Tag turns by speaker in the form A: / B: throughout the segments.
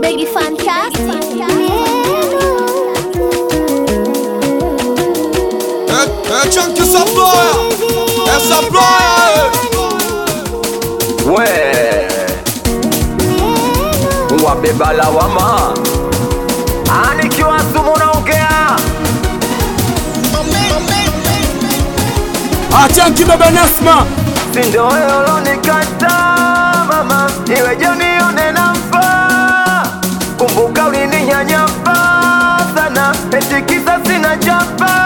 A: Biggie Fantastic.
B: É, é Chunky Saplaia, é Saplaia,
C: we wabeba lawama anikiwa sumu naongea
D: Achanki baba Nasma
C: sindo yolonikata mama iweje nione nafaa kumbuka ulininyanyapa sana eti kisa sina chapa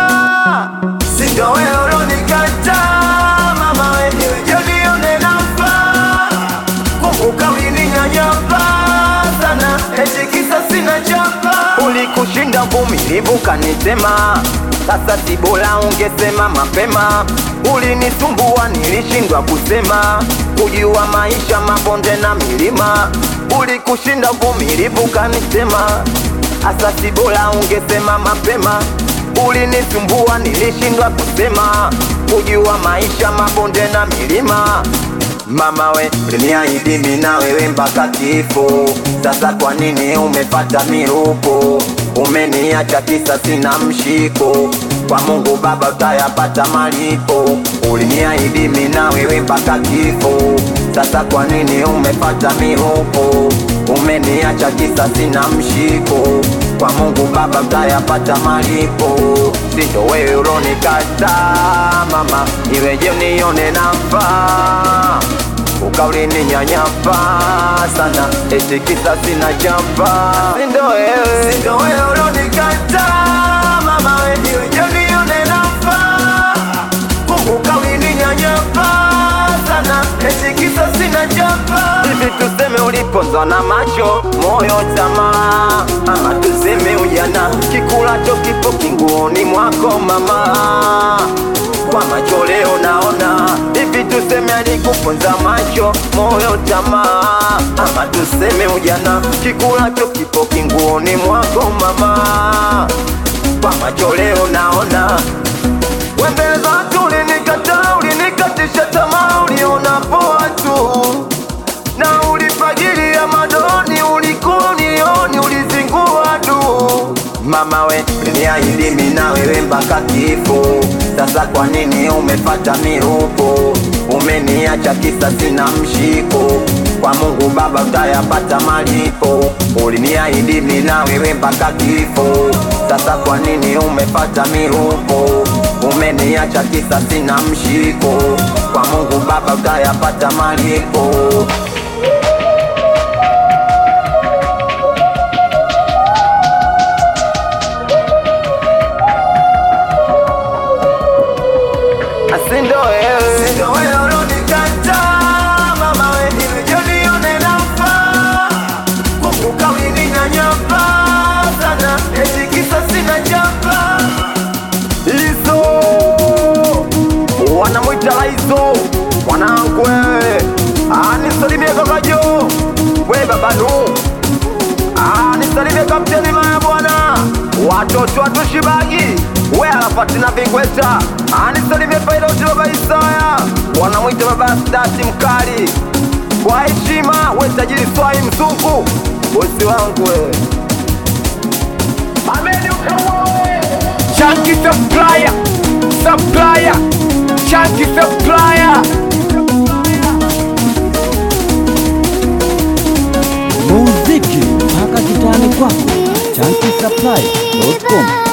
C: sindo yolonikata mama iweje nione nafaa kumbuka ulininyanyapa sana eti kisa sina chapa ulikushinda vumilivu kanisema sasa si bora ungesema mapema ulinisumbua nilishindwa kusema kujua maisha mabonde na milima ulikushinda vumilivu kanisema sasa si bora ungesema mapema ulinisumbua nilishindwa kusema kujua maisha mabonde na milima Mama we uliniahidi mimi na wewe mpaka kifo, sasa kwa nini umepata miruko? Umeniacha kisa sina mshiko, kwa Mungu Baba utayapata malipo. Uliniahidi mimi na wewe mpaka kifo, sasa kwa nini umepata miruko? Umeniacha kisa sina mshiko, kwa Mungu Baba utayapata malipo. Sindo wewe ulonikata mama, iweje unione nafaa ukaulini nyanyapa sana eti kisa sina chapa sindo wewe sindo wewe ulonikata mama we iweje unione nafaa kumbuka ulini nyanyapa sana eti kisa sina chapa hivi tuseme uliponzwa na macho moyo tamaa ama tuseme ujana kikulacho kipo kinguoni mwako mama kwa macho leo naona hivi tuseme alikuponza macho moyo tamaa ama tuseme ujana kikulacho kipo kinguoni mwako mama kwa macho leo naona wembeza watu ulinikataa ulinikatisha tamaa uliona poa tu na ulifagilia madoni ulikuwa unioni ulizingua tu mama we uliniahidi mimi na wewe mpaka kifo sasa kwa nini umepata miruko umeniacha kisa sina mshiko kwa mungu baba utayapata malipo uliniahidi mimi na wewe mpaka kifo sasa kwa nini umepata miruko umeniacha kisa sina mshiko kwa mungu baba utayapata malipo Asindo wewe Sindo wewe ulonikata Mama we iweje unione nafaa Kumbuka ulininyanyapa sana Eti kisa sina chapa Izo Wanamwita Laizo Mwanangu wewe Anisalimie kaka Jo We babanu Ah, nisalimie kapteni maya bwana watoto watushibagi we anafati na vingweta anisalimie pailoti baba Isaya wanamwita baba stati mkali kwa heshima we tajiri swai mzungu bosi wangu we Ameni ukawoe
D: Chanki supplier Supplier Chanki supplier
E: muziki mpaka kitani kwako chanki supply.com